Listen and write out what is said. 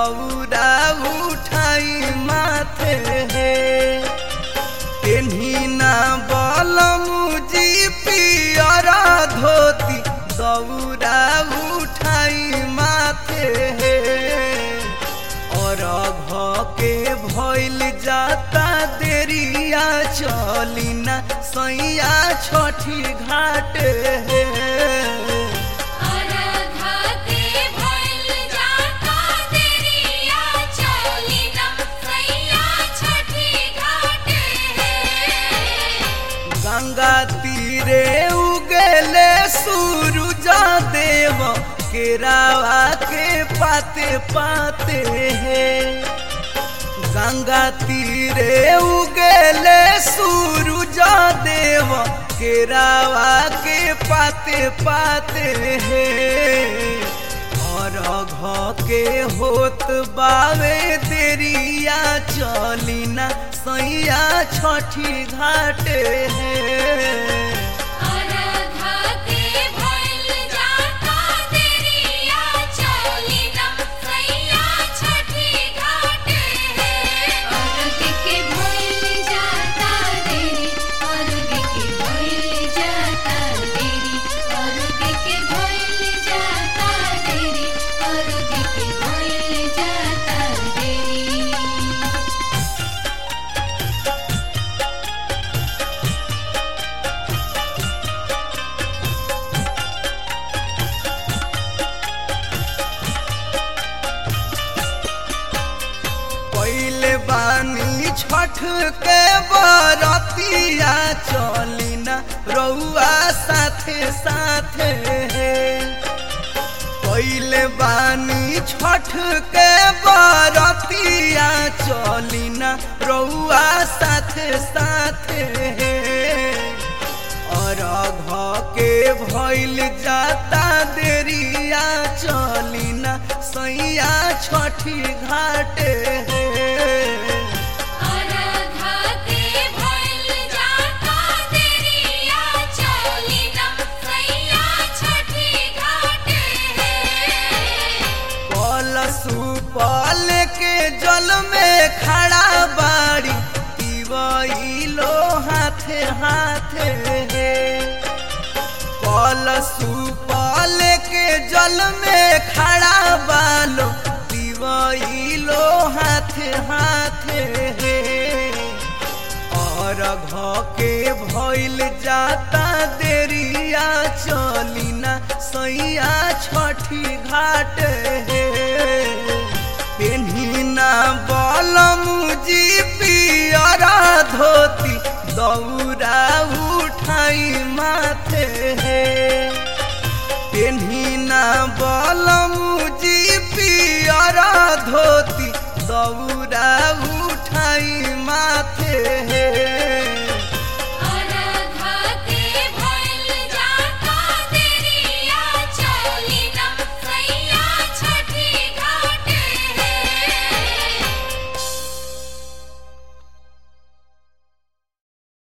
दौरा उठाई माथे हे पेन्ही ना बलमुजी पियरा धोती दौरा उठाई माथे हे और घ के भइल जाता देरिया चली ना सैया छठी घाट हे आराधा के भइल जाता देरिया चली ना सैया छठी घाटे गंगा तीरे उगले सूरज देव केरावा के पाते पाते हे गंगा तीरे उगले सूरज देव केरावा के पाते पाते हे और घ के होत बावे देरिया चली ना सैया छठी घाटे हे आराधा के भइल जाता देरिया चली ना सैया छठी घाटे अर्घ के भइल जाता देरी अर्घ के भइल जाता देरी अर्घ के भइल जाता देरी अर्घ के भइल जाता देरी पहले बानी छठ के बरतिया चली ना रउआ साथे साथे पहले बानी छठ के बरतिया चली ना रउआ साथे साथे और घ के भइल जाता देरिया चली ना सैया छठी घाटे आराधा के भइल जाता देरिया चली ना सैया छठी घाटे कलसु पल के जल में खड़ा बाड़ी पिबैलो हाथे हाथे कलसु पल के जल में खड़ा बालो पिबैलो हाथे हाथे और घ के भइल जाता देरिया चली ना सैया छठी घाट हे पेन्ही ना बलमुजी पियरा धोती दौरा उठाई माथे हे पेन्ही ना बलमुजी पियरा धोती दौरा उठाई